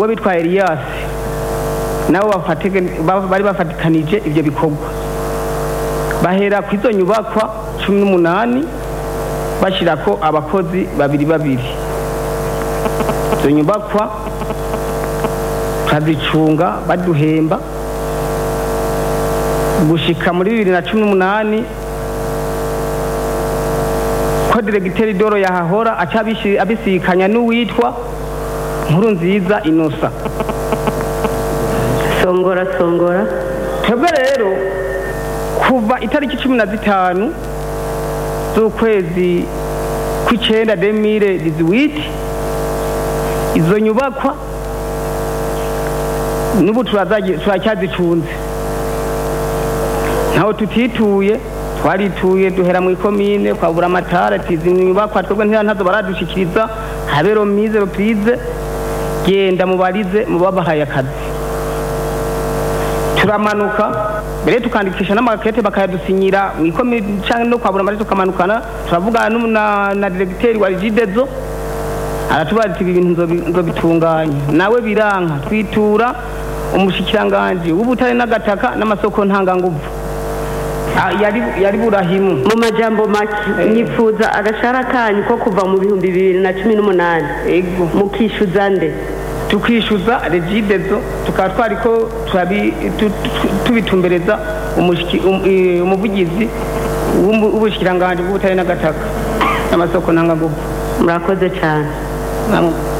uwo bitwa eliyasi nabo bafatike- ba- bari bafatikanije ibyo bikorwa bahera ku izo nyubakwa cumi n'umunani bashyirako abakozi babiri babiri izo nyubakwa tukazicunga baduhemba gushika muri bibiri na cumi n'umunani ko diregiteri doro yahahora aca abishi- abisikanya n'uwitwa nkuru nziza inosa songora songora twebwe rero kuva itariki cumi na zitanu z'ukwezi kw'icenda demire diziwiti izo nyubakwa n'ubu turazagi- turacyazicunze ntaho tutituye twarituye duhera mu ikomine kwabura amatara tizi nyubakwa twebwe ntira ntazo baradushikiriza habe romize roprize genda mubarize mubabahaye akazi turamanuka mbere tukandikisha n'amakete bakayadusinyira mu ikomine canke no kwabura amatara tukamanukana turavugana n'umu- na, na diregiteri wa rigidezo aratubaza ati ibi bintu nzobi- nzobitunganya nawe biranka twitura umushikiranganji w'ubutare n'agataka n'amasoko ntanganguvu Ah, yari yari burahimu mu majambo make nyifuza agashara kanyu ko kuva mu bihumbi bibiri na cumi n'umunani ego mukishyuza nde tukishyuza regidezo tukaba twariko turabi- tu- tu- tubitumbereza umushiki- um- eh, umuvugizi w'umu- w'ubushikiranganji bw'ubutare n'agataka n'amasoko ntanganguvu murakoze cyane Namwe-